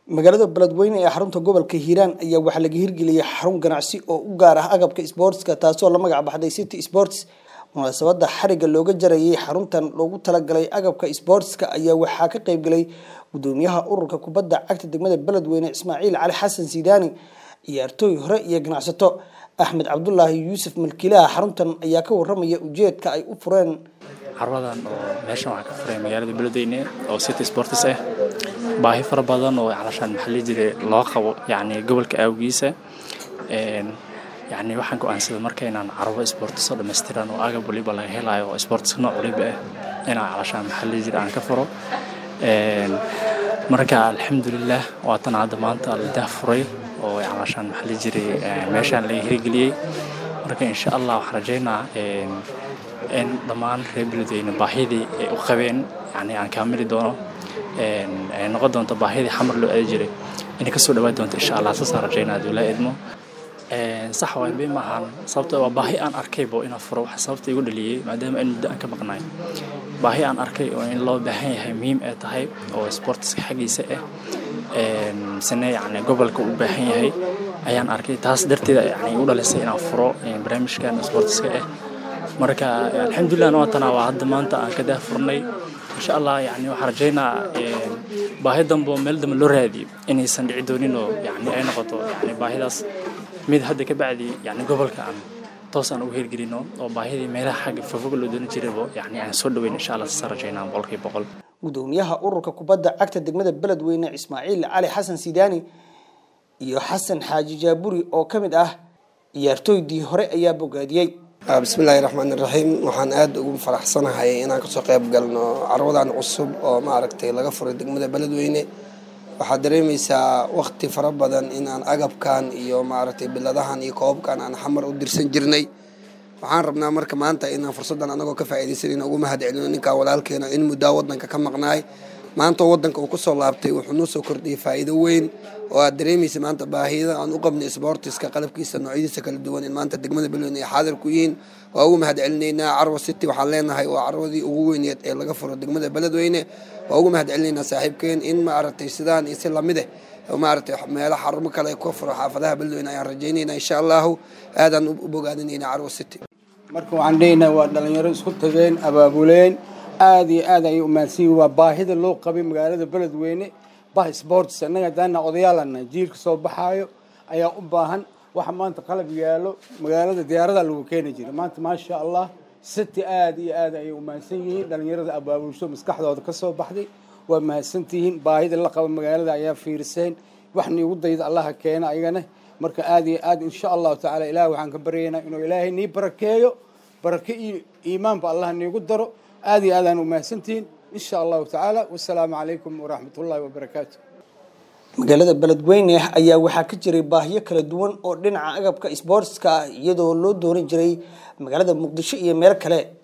magaalada beledweyne ee xarunta gobolka hiiraan ayaa waxaa laga hirgeliyay xarun ganacsi oo u gaar ah agabka sportska taasoo la magac baxday city sports munaasabada xariga looga jarayay xaruntan loogu talagalay agabka sportska ayaa waxaa ka qeybgalay gudoomiyaha ururka kubadda cagta degmada beledweyne ismaaciil cali xasan sidaani ciyaartooy hore iyo ganacsato axmed cabdulaahi yuusuf malkiilaha xaruntan ayaa ka waramaya ujeedka ay u fureen carwadan oo meeshan waxaa ka furay magaalada beledweyne oo city sports ah baahi fara badan oo calashaan maxalli jire loo qabo yacni gobolka awgiisa yacni waxaan go-aansaday marka inaan carwo sports oo dhammaystiran oo agab waliba laga helayo oo sports nooc waliba ah inaan calashaan maxalli jire aan ka furo marka alxamdulilah waatan hadda maanta la daahfuray oo calashaan maxalli jire meeshaan laga hirgeliyey marka insha allah waxaan rajaynaa in dhammaan reer beledweyne baahidii ay u qabeen yani aan kaamili doono ay noqon doonto baahidii xamar loo aadi jiray inay kasoo dhawaan doonto insha allah saasaan rajaynaa haduu laa idmo sax waay be maahan sababto waa baahi aan arkaybo inaan furo wax sababta igu dhaliyey maadaama in muddo aan ka maqnaay baahi aan arkay oo in loo baahan yahay muhiim ay tahay oo sportska xaggiisa ah misene yani gobolka u baahan yahay ayaan arkay taas darteeda yani igu dhalisay inaan furo barnaamijkan sportska ah marka alxamdulilah waatana waa hadda maanta aan ka daahfurnay insha allah yani waxaan rajaynaa baahi dambe oo meel dambe loo raadiyo inaysan dhici doonin oo yani ay noqoto yani baahidaas mid hadda ka bacdi yani gobolka aan toos aan ugu hirgelino oo baahidii meelaha xagga fofog loo dooni jiraybo yani aan soo dhaweyn insha allah saasaan rajaynaa boqolkiiba boqol gudoomiyaha ururka kubadda cagta degmada beledweyne ismaaciil cali xasan sidaani iyo xasan xaaji jaaburi oo ka mid ah ciyaartooydii hore ayaa bogaadiyey bismillaahi raxmaan iraxiim waxaan aada ugu faraxsanahay inaan kasoo qayb galno carwadan cusub oo maaragtay laga furay degmada beledweyne waxaad dareemaysaa waqti fara badan inaan agabkan iyo maaragtay biladahan iyo koobabkan aan xamar u dirsan jirnay waxaan rabnaa marka maanta inaan fursaddan anagoo ka faa'iidaysanayna ugu mahad celino ninkaa walaalkeena in muddaa waddanka ka maqnaay maanta oo waddanka uu kusoo laabtay wuxuu noo soo kordhiyay faa'iido weyn oo aad dareemaysa maanta baahida aan u qabnay sportiska qalabkiisa noocyadiisa kala duwan in maanta degmada beledweyne ay xaadir ku yihiin waa ugu mahad celinaynaa carwa city waxaan leenahay waa carwadii ugu weyneed ee laga furo degmada beledweyne waa ugu mahad celinaynaa saaxiibkeen in maaragtay sidaan iyo si lamid ah maaragtay meelo xarumo kale ka furo xaafadaha beledweyne ayaan rajaynaynaa insha allahu aadaan u bogaadinaynaa carwa city marka waxaan dhehaynaa waa dhalinyaro isku tageen abaabuleen aada iyo aad ayay umaadsanyihin waa baahida loo qabay magaalada beledweyne bah sports annaga daana odayaalana jiilka soo baxaayo ayaa u baahan waxa maanta qalab yaalo magaalada diyaarada lagu keeni jiray maanta maasha allah city aada iyo aad ayay umahadsan yihiin dhalinyarada abaabulsho maskaxdooda ka soo baxday waa mahadsantihiin baahida la qabo magaalada ayaa fiiriseen wax niigu dayda allaha keena ayagana marka aada iyo aad insha allahu tacala ilaah waxaan ka baryaynaa inuu ilaahay nii barakeeyo barake iyo iimaanba allah niigu daro aada iyo aadaan umahadsantihiin insha allahu tacaala wasalaamu calaykum waraxmat ullahi wabarakaatu magaalada beledweyne ayaa waxaa ka jiray baahiyo kala duwan oo dhinaca agabka sportska ah iyadoo loo dooran jiray magaalada muqdisho iyo meel kale